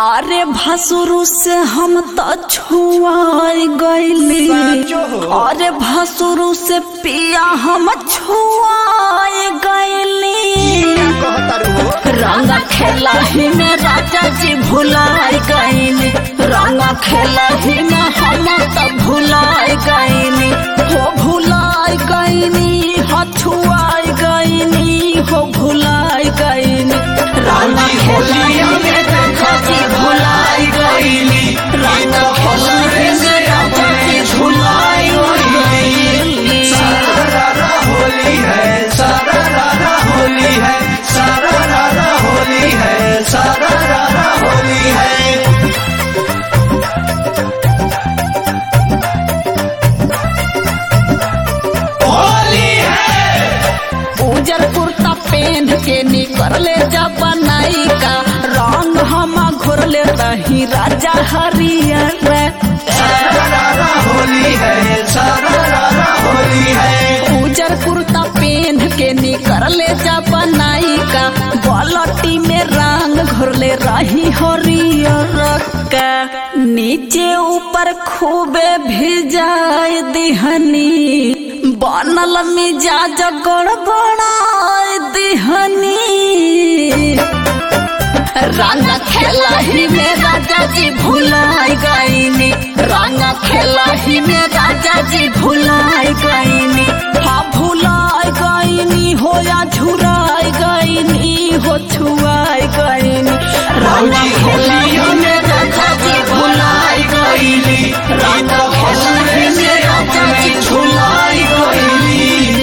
अरे भसुरु से हम तो छुआई गईली अरे भसुरु से पिया हम छुआई गईली रंग खेला ही में राजा जी भुलाई गईली रंग खेला ही में हम तो भुलाई गईली हो भुलाई गईली हो छुआई गईली हो भुलाई गईली रंग खेला ही में राजा जी भुलाई गईली रंग खेला ही में राजा जी भुलाई गईली सारा होली है सारा रारा होली है सारा रारा होली है सारा रारा होली है होली है उजर कुर्ता पहन के निकले जब बनाई का रंग हम घोरले रही राजा हरियर सारा रारा होली है सारा रारा होली है उजर कुर्ता पहन के निकले जब बनाई का बलटी में रंग घोरले रही हरियर का नीचे ऊपर खूबे भिजाए दिहनी बनल मिजाज गड़बड़ाए दिहनी रंग खेला ही में राजा जी भुलाई गईनी रंग खेला ही में राजा जी भुलाई गईनी हाँ भुलाई गईनी हो या झुराई गईनी हो छुआई गईनी रंग खेला ही में राजा जी भुलाई गईनी रंग खेला ही में राजा जी भुलाई गईनी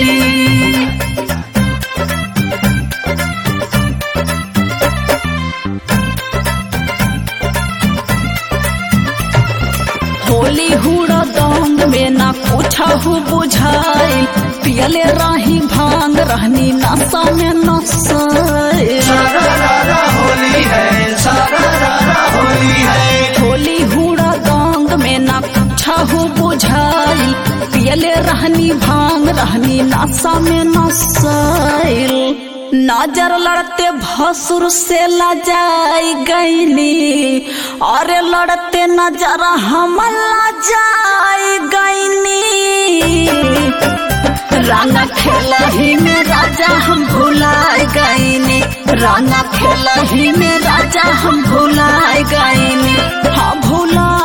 होली हुड़ा दंग में ना कुछ हो बुझाइल पियले रही भांग रहनी नशा में नसाइल सारा रारा होली है सारा रारा होली है होली हुड़ा दंग में ना कुछ हो बुझाइल पियले रहनी भांग रहनी नशा में नसाइल नजर लड़ते भसुर से लजाई गईनी अरे लड़ते नजर हम लजाई गईनी रंग खेला ही में राजा हम भुलाए गईनी रंग खेला ही में राजा हम भुलाए गईनी हाँ भुला